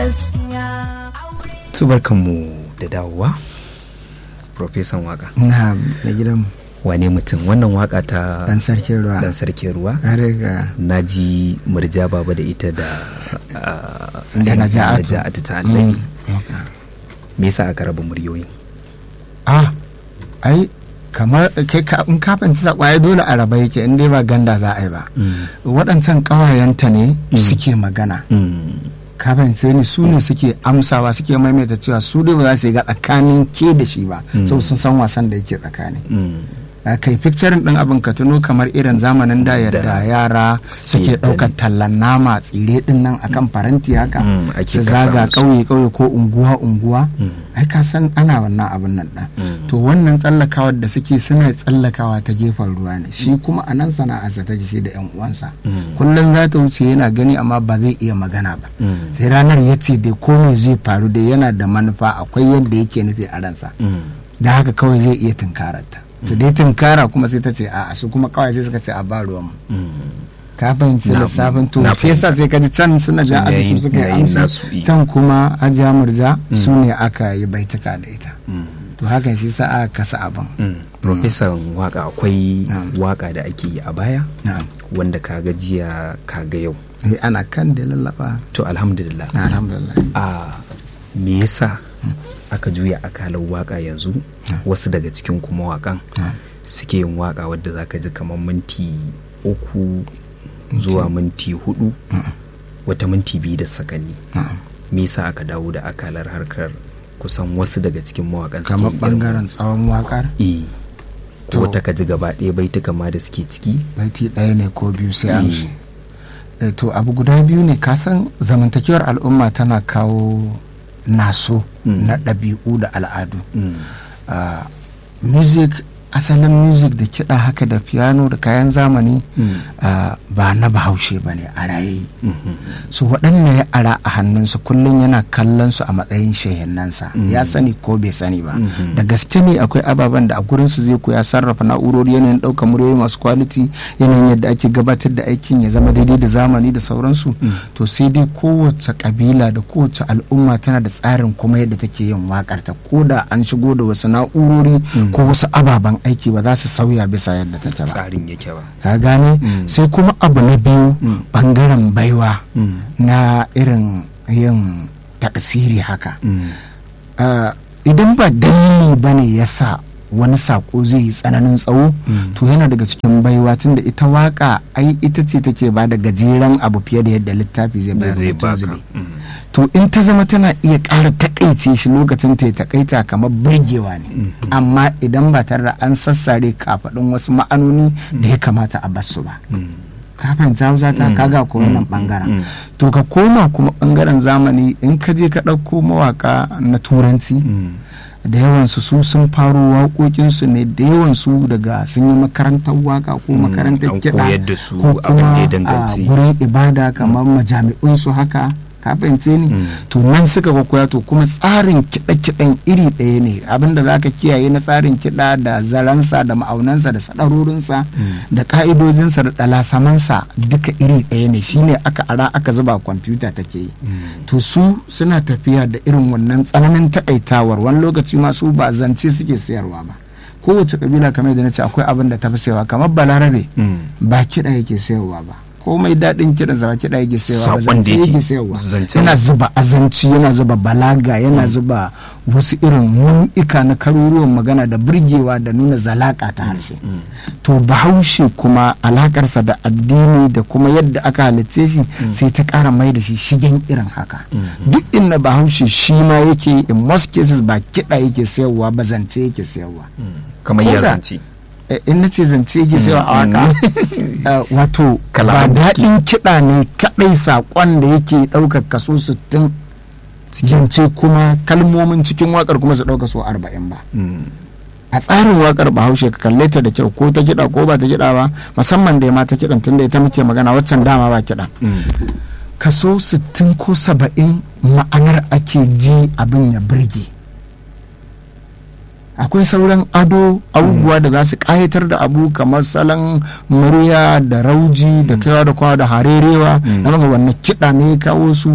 tubarkanmu da dawowa profesan waka na na gidan wane mutum wannan waka ta dan sarkin ruwa dan sarkin ruwa kare ga na ji murja baba da ita da ah, Da Naja'atu. Naja'atu ta annabi me yasa aka raba muryoyin ah ai kamar kai ka in ka fahimci sakwa ai dole a raba yake in dai ba ganda za a yi ba waɗancan ƙawayenta ne suke magana Mm. ka fahimce ni su ne suke amsawa suke maimaita cewa su dai ba za su yi ga tsakanin ke da shi ba Mm. saboda sun san wasan da yake tsakani Mm. a kai picturing din abin ka tuno kamar irin zamanin da yadda Da. yara suke Suke ɗaukar tallan nama tsire din nan akan faranti haka Mm, ake su kasa zaga musu. ƙauye ƙauye ko unguwa unguwa Mm. ai ka san ana wannan abin nan ɗan Mm. to wannan tsallakawar da suke suna tsallakawa ta gefen ruwa ne shi kuma a nan sana'arsa take shi da yan uwansa Mm. kullum za ta wuce yana gani amma ba zai iya magana ba Mm. sai ranar ya ce dai komai zai faru da yana da manufa akwai yadda yake nufi a ransa Mm. da haka kawai zai iya tunkararta to dai tunkara kuma sai ta ce a su kuma kawai sai suka ce a ba ruwan mu Mm. ka fahimci Na- lissafin to na sai yasa sai ka ji can suna ja Sun aji yayi- su suka yi yayi amsa nasu, eh. can kuma hajiya murja su ne aka yi baituka da ita Mm. to hakan shi sa aka kasa abin Mm. profesan waka akwai Na'am. waka da ake yi a baya na'am wanda kaga jiya kaga yau Eh, ana kan da lallaba to alhamdulillah na alhamdulillah a me yasa aka juya akalar waka yanzu wasu daga cikin kuma wakan Na'am. suke yin waka wadda zaka ji kamar minti uku zuwa minti hudu wata minti biyu da sakanni na'am me yasa aka dawo da akalar harkar kusan wasu daga cikin mawakan suke kamar yin irin bangaren tsawon wakar eh To. ko ta ka ji gaba ɗaya baituka ma da suke ciki baiti ɗaya ne ko biyu sai Eh. amshi Eh, to abu guda biyu ne kasan zamantakewar al'umma tana kawo naso Mm. na ɗabi'u da al'adu Mm. Ah, music asalin music da kiɗa haka da piano da kayan zamani Mm. ah, ba na bahaushe ba ne a raye Mhm. su waɗanda ya ara a hannunsa kullum yana kallon su a matsayin shehinnansa Mm. ya sani ko bai sani ba Mhm. da gaske ne akwai ababen da a gurinsu zai koya sarrafa na'urori yanayin ɗaukar muryoyi masu kwaliti yanayin yadda ake gabatar da aikin ya zama daidai da zamani da sauransu Mm. to sai dai kowace kabila da kowace al'umma tana da tsarin kuma yadda take yin wakar ta ko da an shigo da wasu na'urori Mm. ko wasu ababen aiki ba za su sauya bisa yadda take ba tsarin yake ba ka gane Mm. sai kuma abu na biyu Mm. bangaren baiwa Mm. na irin yin taksiri haka Mm. Ah, idan ba dalili ba ne ya sa wani sako zai yi tsananin tsawo Mm. to yana daga cikin baiwa tunda ita waka ai ita ce take ba da gajeren abu fiye da yadda littafi zai da bayar zai mutum baka zube Mm. to in ta zama tana iya ƙara takaice shi lokacin ta ya takaita kamar burgewa ne Mhm. amma idan ba tare da an sassare kafaɗin wasu ma'anoni da ya kamata a basu ba Mm. ka fahimta hausa ta Mm. kaga ko wannan Mm. bangaren Mm. to ka koma kuma bangaren zamani in ka je ka ɗauko mawaka na turanci Mm. da yawansu su sun faro waƙoƙinsu ne da yawansu daga sun yi makarantar waka ko Mm, makarantar an kiɗa koyar da su ko abin da kuma ya a danganci. gurin ibada kamar majami'unsu haka ka fahimce ni Mm. to nan suka ga koya to kuma tsarin kiɗe-kiɗen iri ɗaya ne abinda za ka kiyaye na tsarin kiɗa da zaransa da ma'aunansa da sadarorinsa da ka'idojinsa da ɗalasamansa duka iri ɗaya ne shine aka ara aka zuba kwamfuta take yi Mm. to su suna tafiya da irin wannan tsananin takaitawar wani lokaci ma su ba zance suke sayarwa ba kowace kabila kamar da na ce akwai abin da ta fi sayarwa kamar balarabe Mm. ba kiɗa yake sayarwa ba komai daɗin kiɗan sa ba kiɗa yake sayarwa ba Saƙon da zance yake- yake sayarwa zancen- yana zuba azanci yana zuba balaga yana zuba wasu irin nau'ika na karuruwan magana da burgewa da nuna zalaka ta harshe to bahaushe kuma alakarsa da addini da kuma yadda aka halitce shi sai ta ƙara mai da shi shigen irin haka duk inda bahaushe shi ma yake in most cases ba kiɗa yake sayarwa ba zance yake sayarwa kamar Ko ya da- zance Eh, in na ce zance yake sayarwa a waka eh, wato ba Kalaman da suke. daɗin kiɗa ne kaɗai saƙon da yake ɗaukar kaso 60 zance kuma kalmomin cikin wakar kuma su ɗauka so 40 ba Mm. a tsarin wakar bahaushe ka kalle ta da kyau ko ta kiɗa ko ba ta kiɗa ba musamman da ma ta kiɗan tunda ita muke magana waccan dama ba kiɗa Mm. kaso 60 ko 70 ma'anar ake ji abin ya burge akwai sauran ado abubuwa da za su kayatar da abu kamar salon murya da rauji da kaiwa da kwawa da harerewa Mm. na maka wannan kiɗa ne ya kawo su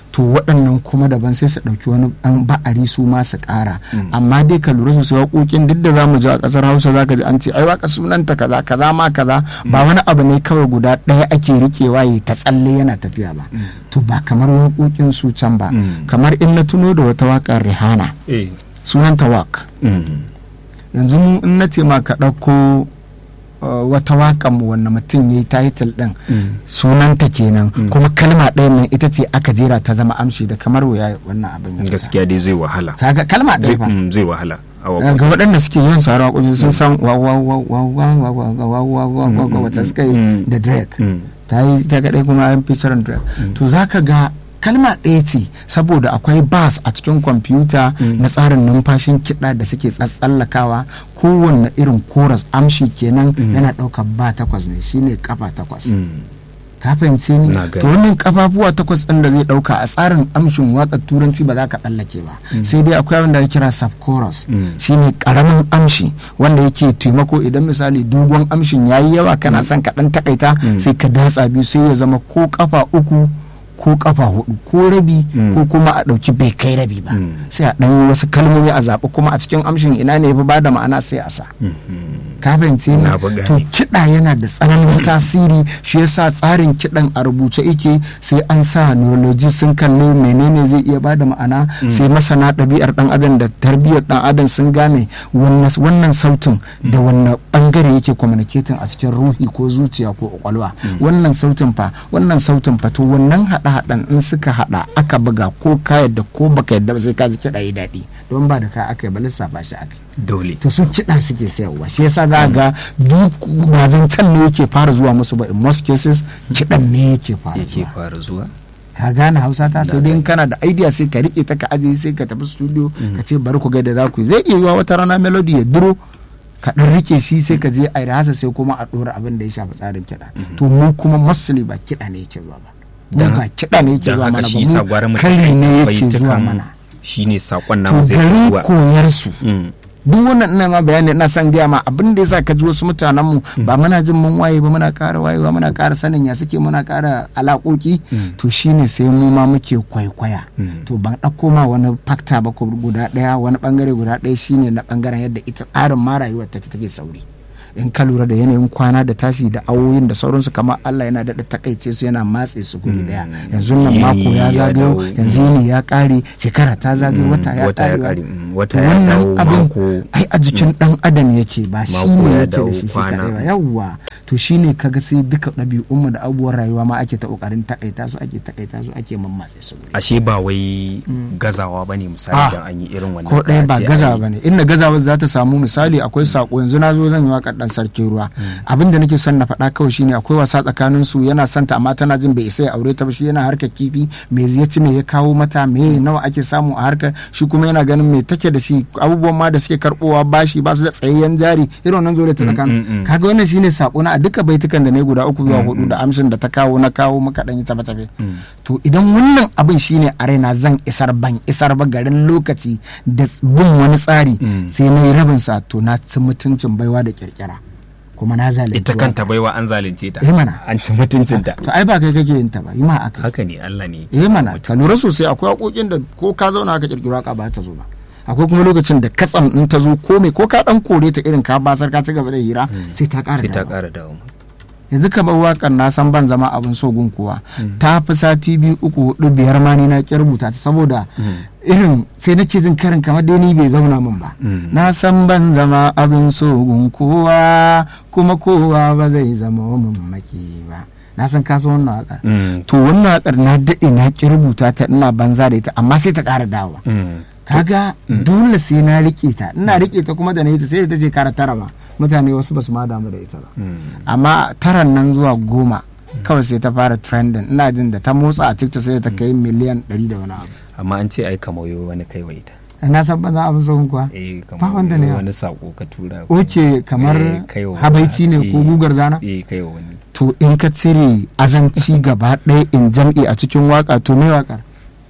to waɗannan kuma daban sai su ɗauki wani ɗan ba'ari su ma su ƙara amma dai ka lura sosai waƙoƙin duk da zamu ji a ƙasar hausa zaka ji an ce ai waka sunanta kaza kaza ma kaza ba wani abu ne kawai guda ɗaya ake riƙewa yi ta tsalle yana tafiya ba to ba kamar waƙoƙin su can ba Mm. kamar in na tuno da wata waƙar rihana eh sunanta wak mm. yanzu mu in na ce ma ka ɗauko uh, wata waƙan mu wanda mutum ya yi title ɗin Mm. sunanta kenan kuma kalma ɗaya nan ita ce aka jera ta zama amshi da kamar wuya wannan abin ya fita. gaskiya dai zai wahala kaga kalma zai ɗaya fa mm, zai wahala a ga waƙoƙi. waɗanda suke yawan sauran waƙoƙi sun san wa wa wa wa wa wa wa wa wa wa wa wa wa wata suka yi Mm. da Drake Mm. ta yi ta kaɗai kuma an featuring Drake to za ka ga kalma ɗaya ce saboda akwai bas a cikin kwamfuta na tsarin numfashin kiɗa da suke tsatsallakawa kowanne irin koras amshi kenan yana ɗaukar ba takwas ne shine kafa takwas Mm. ka fahimce ni Na gani. to wannan kafafuwa takwas ɗin da zai ɗauka a tsarin amshin waƙar turanci ba za ka tsallake ba sai dai akwai abin da ake kira sub chorus Mm. shine karamin amshi wanda yake taimako idan misali dogon amshin yayi yawa kana son ka ɗan takaita sai ka datsa biyu sai ya zama ko kafa uku ko kafa hudu ko rabi Mm. ko kuma a ɗauki bai kai rabi ba Mm. sai a ɗan yi wasu kalmomi a zaɓi kuma a cikin amshin ina ne ya fi bada ma'ana sai a sa Mhm. ka fahimce ni Na buga to ne. kiɗa yana da tsananin tasiri shi yasa tsarin kiɗan a rubuce yake sai an sa neurology sun kalli menene zai iya bada ma'ana sai masana ɗabi'ar ɗan adam da tarbiyyar ɗan adam sun gane wannan wannan sautin da wannan bangare yake communicating a cikin ruhi ko zuciya ko kwakwalwa wannan sautin fa wannan sautin fa to wannan haɗa-haɗan in suka haɗa aka buga ko ka yadda ko baka yadda ba sai ka ji kiɗa yi daɗi don ba da ka aka yi ba lissafa shi aka yi dole to su kiɗa suke sayarwa shi yasa za ga duk ba zancen ne yake fara zuwa musu ba in most cases kiɗan ne yake fara yake zuwa fara zuwa ka gane hausa ta sai dai in kana da idea sai ka rike ta ka ajiye sai ka tafi studio ka ce bari ku ga da za ku yi zai iya yiwa wata rana melody ya duro ka dan rike shi sai ka je a rasa sai kuma a dora abin da ya shafi tsarin kiɗa to mu kuma mostly ba kiɗa ne yake zuwa ba mu Dan- ba kiɗa ne yake don zuwa haka mana shi sa gwara ba mu mu kari ne yake baitukan zuwa mana shine sakon to namu zai fi garin zuwa koyar su Mm. duk wannan ina ma bayani ina son gaya ma abin da yasa ka ji wasu mutanen mu ba muna jin mun waye ba muna ƙara wayewa muna ƙara sanin ya suke muna ƙara alaƙoƙi to shine sai mu ma muke kwaikwaya Mm. to ban ɗauko ma wani fakta ba ko guda ɗaya wani ɓangare guda ɗaya shine na ɓangaren yadda ita tsarin ma rayuwar take take sauri in ka lura da yanayin kwana da tashi da awoyin da sauransu kamar Allah yana daɗa takaice su yana matse su guri ɗaya yanzu nan Yini mako ya ya zagayo dawo. yanzu yini ya ƙare shekara ta zagayo Mm, wata ya wata ya ƙare ƙare, mm, wata to ya wannan dawo, abin mako- ai a jikin dan adam yake ba shi Mako ne ya yake da dawo, shi shi kwana. kaɗai ba yawwa to shine kaga sai duka ɗabi'unmu da abubuwan rayuwa ma ake ta ƙoƙarin takaita su ake takaita su ake mammatse su guri ashe ba wai gazawa bane misali Ah, dan an yi irin wannan ko ɗaya ba kace gazawa ai- ba ne inda gazawa za ta samu misali akwai sako yanzu na zo zan yi waƙar ɗan sarkin ruwa abin da nake son na faɗa kawai shine akwai wasa tsakanin su yana son ta amma tana jin bai isa ya aure ta ba shi yana harkar kifi me ya ci me ya kawo mata me nawa ake samu a harkar shi kuma yana ganin me take da shi abubuwan ma da suke karbowa bashi ba su da tsayayyen jari irin wannan zo da ta mm, tsakanin mm. kaga wannan shine sako na a duka baitukan da ne guda uku zuwa hudu da amshin da ta kawo na kawo maka dan yi tafe tafe to idan wannan abin shine a raina zan isar ban isar ba garin lokaci da bin wani tsari Mm. sai na yi rabin sa to na ci mutuncin baiwa da kirkira kuma na zalunci ita waka. kanta baiwa an zalunce ta Eh mana. an ci mutuncinta to ai ba kai kake yin ta ba yi ma aka haka ne Allah ne eh mana ka lura sosai akwai haƙoƙin da ko ka zauna ka kirkiro haka ba ta zo ba akwai kuma lokacin da katsam in ta zo ko me ko ka dan kore ta irin ka basar ka ci gaba da hira sai ta ƙara sai ta dawowa. ƙara dawo yanzu kamar wakar na san ban zama abin so gun kuwa ta fi sati biyu uku hudu biyar ma ni na ki rubuta ta saboda irin sai nake jin karin kamar dai ni bai zauna min ba Mm. na san ban zama abin so gun kowa kuma kowa ba zai zama min maki ba na san ka san wannan wakar Mm. to wannan wakar na daɗe na ki rubuta ta ina banza da ita amma sai ta ƙara dawowa Mm. kaga dole sai na rike ta ina rike ta kuma da na yi ta sai ta je kara tara ma mutane wasu ba su ma damu da ita ba Mm. amma taran nan zuwa goma kawai sai ta fara trending ina jin da ta motsa a tiktok sai ta kai miliyan 100 da wani abu amma an ce ai kamayo wani kai wa ita na san ban za abin sauran kuwa eh Ba wanda ne ya. wani sako ka tura oke kamar Eh, kaiwa wani. habaici ne ko Eh, gugar zana eh kai wa wani to in ka cire azanci gaba ɗaya in jam'i a cikin waka to me wakar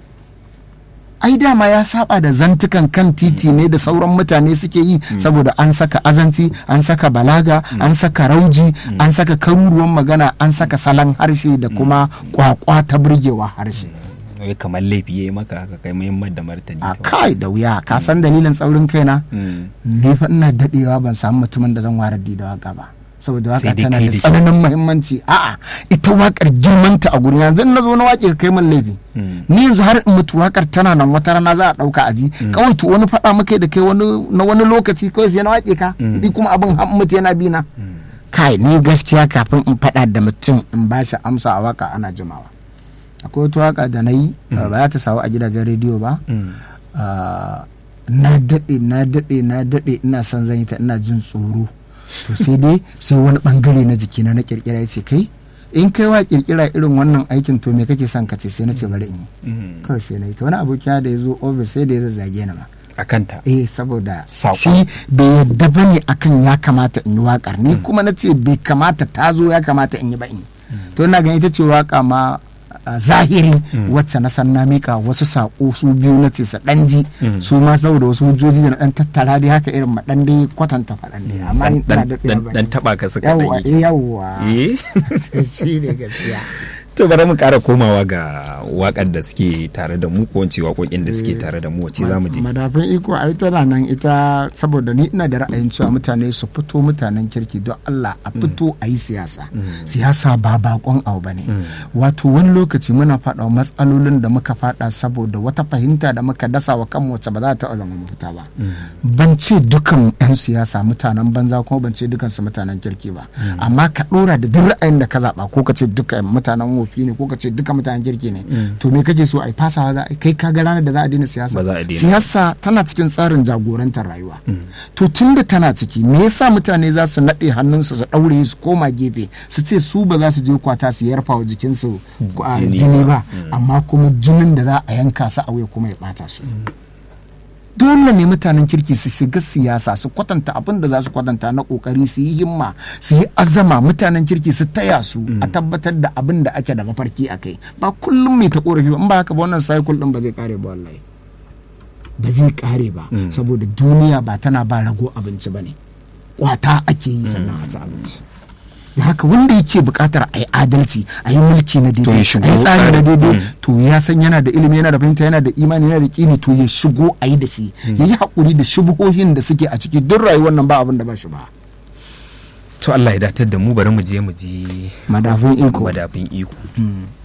ai dama ya saba da zantukan kan titi ne da sauran mutane suke yi saboda an saka azanci an saka balaga an saka rauji an saka karuruwan magana an saka salon harshe da kuma kwakwa ta burgewa harshe wai kamar laifi ya yi maka haka kai muhimmar da martani a kai da wuya ka san dalilin tsaurin kaina Mm. ni fa ina dadewa ban samu mutumin da zan ware da waka ba saboda waka Sai dai tana kai da da shi. tsananin muhimmanci a'a ita wakar girmanta a gurin yanzu in na zo na wake ka kai min laifi Mm. ni yanzu har in mutu wakar tana nan wata rana za a dauka aji kawai to wani faɗa muka da kai wani na wani lokaci kawai sai na wake ka Mm. ni kuma abin har mutu yana bi na kai ni gaskiya kafin in faɗa da mutum in ba shi amsa a waka ana jimawa akwai wata waka da na yi ba za ta samu a gidajen rediyo ba Mm. Ah, na daɗe na daɗe na daɗe ina son zan yi ta ina jin tsoro to sai dai sai wani bangare na jikina na kirkira ya ce kai in kai wa kirkira irin wannan aikin to me kake son ka ce sai na ce bari in yi Mm. kawai sai na yi to wani abokina da ya zo ofis sai da ya zazzage ni ma a kanta eh saboda Saƙon. shi bai yadda ba ne akan ya kamata in yi waƙar ni kuma na ce bai kamata ta zo ya kamata in yi ba in yi to ina ganin ita ce waƙa ma a zahiri wacce na san na mika wasu saƙo su biyu na ce sa ɗan ji Mm. su ma saboda wasu hujjoji da na ɗan tattara dai haka irin ma ɗan dai kwatanta faɗan dai amma ni ina dan da dan- dan taba ka suka yawwa dan eh, yawwa yi eh shi ne gaskiya to bari mu kara komawa ga wakar da suke tare da mu ko wance waƙoƙin da suke tare da mu wace za mu je madafin iko ai tana nan ita saboda ni ina da ra'ayin cewa mutane su fito mutanen kirki don Allah a fito a yi siyasa siyasa ba bakon abu bane wato wani lokaci muna faɗa wa matsalolin da muka faɗa saboda wata fahimta da muka dasa wa kanmu wacce ba za ta zama mafita ba ban ce dukan 'yan siyasa mutanen banza kuma ban ce dukan su mutanen kirki ba amma ka ɗora da duk ra'ayin da ka zaɓa ko ka ce duka mutanen wofi ne ko ka ce duka mutanen kirki ne to me kake so a yi fasawa za a yi kai ka ga ranar da za a daina siyasa Ba za a daina. siyasa tana cikin tsarin jagorantar rayuwa to tun da tana ciki me yasa mutane za su naɗe hannunsu su ɗaure su koma gefe su ce su ba za su je kwata su yarfa wa jikinsu a Jini jini ba. ba amma kuma jinin da za a yanka su a wuya kuma ya ɓata su dole ne mutanen kirki su shiga siyasa su kwatanta abin da za su kwatanta na kokari su yi himma su yi azama mutanen kirki su taya su a tabbatar da abin da ake da mafarki a kai ba kullum mai ta korafi ba in ba haka ba wannan cycle din ba zai kare ba wallahi ba zai kare ba saboda duniya ba tana ba rago abinci ba ne kwata ake yi sannan a ci abinci da haka wanda yake bukatar a yi adalci a yi mulki na To daidai ya shigo a yi tsari na tsarin. daidai Mm. to ya san yana da ilimi yana da fahimta yana da imani yana da kini to ya shigo a yi da shi ya yi haƙuri da shubuhohin da suke a ciki duk rayuwar nan ba abin da ba shi ba to Allah ya datar da mu bari mu je mu ji madafin iko madafin iko Mm.